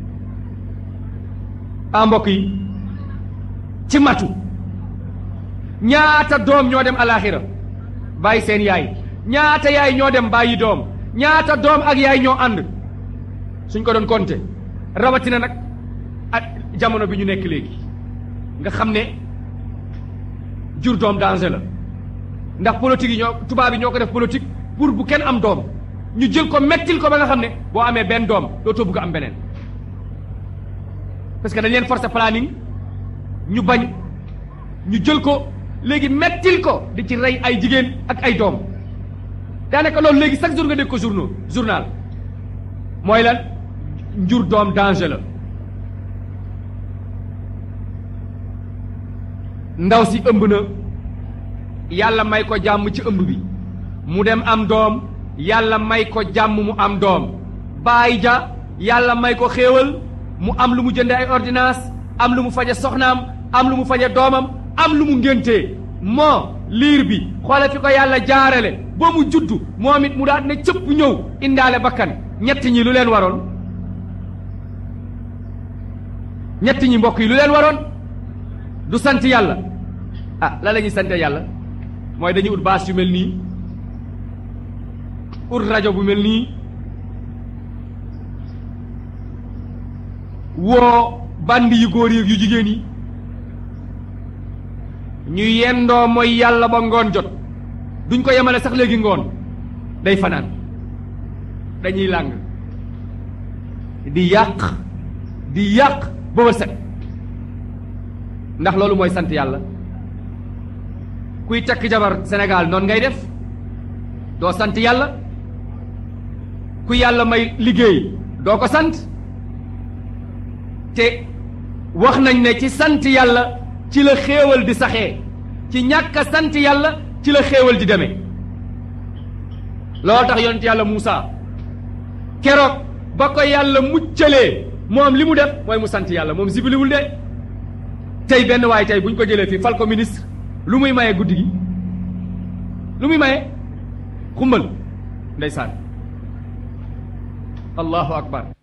a mbokk yi ci matu ñaata doom ñoo dem alaaxira bàyyi seen yaay ñaata yaay ñoo dem bàyyi doom ñaata doom ak yaay ñoo ànd suñ ko doon compter rawatina nag ak jamono bi ñu nekk léegi nga xam ne jur doom danger la ndax politique yi ñoo tubaab yi ñoo ko def politique pour bu kenn am doom ñu jël ko mettil ko ba nga xam ne boo amee benn doom dootoo bëgg am beneen parce que dañ leen forcer planning ñu bañ ñu jël ko léegi mettil ko di ci rey ay jigéen ak ay doom daanaka loolu léegi chaque jour nga dégg ko journaux journal mooy lan njur doom danger la ndaw si ëmb na yàlla may ko jàmm ci ëmb bi mu dem am doom yàlla may ko jàmm mu am doom baay ja yàlla may ko xéewal mu am lu mu jënde ay ordonnance am lu mu faje soxnaam am lu mu faje doomam am lu mu ngéntee moo liir bi xoole fi ko yàlla jaarale ba mu juddu moom it mu daal ne cëpp ñëw indaale bakkan ñett ñi lu leen waroon ñett ñi mbokk yi lu leen waroon du sant yàlla ah la la ñuy sante yàlla mooy dañuy ut baas yu mel nii ut rajo bu mel nii woo bandi yu góor yi yu jigéen yi ñu yendoo mooy yàlla ba ngoon jot duñ ko yemale sax léegi ngoon day fanaan dañuy làng di yàq di yàq ba ba set ndax loolu mooy sant yàlla kuy takk jabar Sénégal noonu ngay def doo sant yàlla ku yàlla may liggéey doo ko sant te wax nañ ne ci sant yàlla ci la xéewal di saxee ci ñàkk a sant yàlla ci la xéewal di demee loolu tax yonent yàlla Muusa keroog ba ko yàlla muccalee moom li mu def mooy mu sant yàlla moom sibiliwul de tey benn waaye tey bu ñu ko jëlee fii fal ko ministre lu muy maye guddi gi lu muy maye xumbal ndeysaan allahu akbar